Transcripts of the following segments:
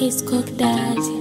Isco Daddy.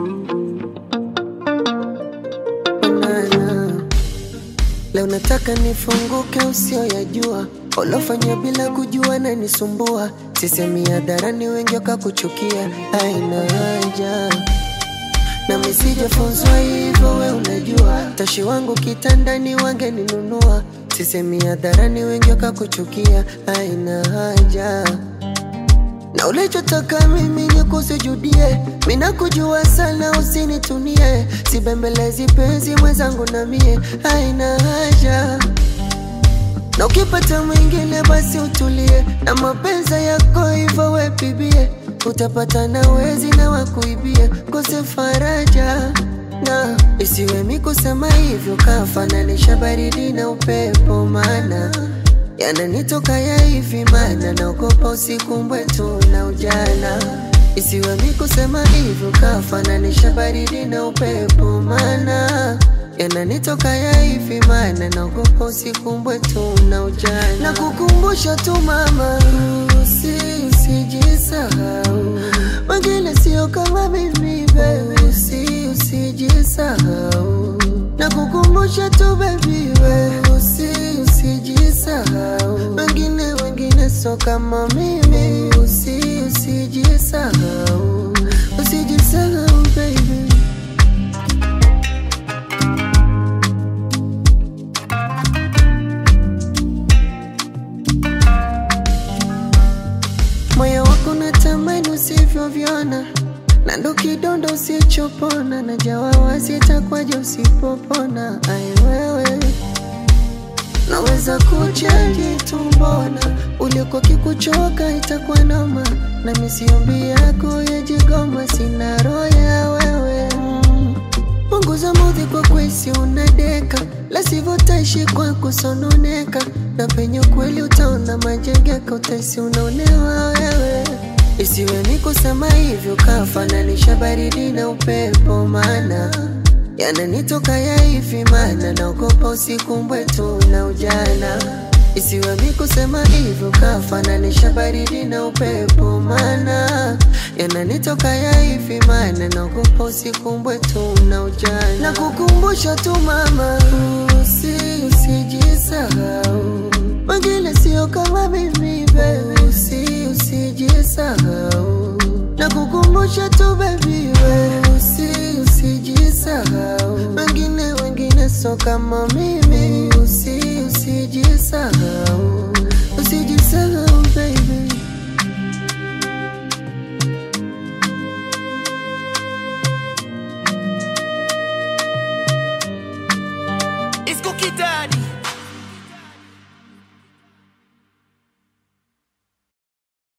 Banana. Leo nataka nifunguke usioyajua ulofanya bila kujua na nisumbua sisemi hadharani wengi wakakuchukia aina haja na misijafunzwa hivyo we unajua tashi wangu kitandani wangeninunua sisemi hadharani wengi wakakuchukia aina haja na ulichotaka mimi ni kusujudie, mina kujua sana, usinitunie, sibembelezi penzi mwenzangu na mie, haina haja na ukipata mwingine basi utulie, na mapenzi yako hivyo we bibie, utapata na wezi na wakuibie, kose faraja na isiwe mi kusema hivyo, kafananisha baridi na upepo, maana yananitoka ya hivi, maana naogopa usiku mbwetu na ujana. Isiwe mi kusema hivyo, kafananisha baridi na upepo, maana yananitoka ya hivi, maana naogopa usiku mbwetu na ujana. Na kukumbusha tu mama, usi usijisahau, wengine sio kama mimi baby, usi usijisahau na kukumbusha tu baby, we usi usijisahau, wengine wengine so kama mimi, usi usijisahau, usijisahau baby. moyo wako natamani usivyovyona na ndo kidondo usichopona na jawawa sitakwaje usipopona ai wewe naweza kuchaji tumbona uliko kikuchoka itakuwa noma na misiombi yako yajigoma sina roho ya wewe mm. punguza mudhi kwa kwesi unadeka lasivyo taishi kwa kusononeka na penye kweli utaona majengeka utaisi unaonewa wewe isiwe ni kusema hivyo kafananisha baridi na upepo maana yananitoka ya hivi maana naogopa usiku mbwetu na ujana isiwe mi kusema hivyo kafananisha baridi na upepo maana yananitoka ya hivi maana naogopa usiku mbwetu na ujana na kukumbusha tu mama usi usijisahau wengine sio kama mimi baby usi usijisahau na kukumbusha tu baby we usi usijisahau wengine wengine so kama mimi usi usijisahau usijisahau baby It's Cookie Daddy.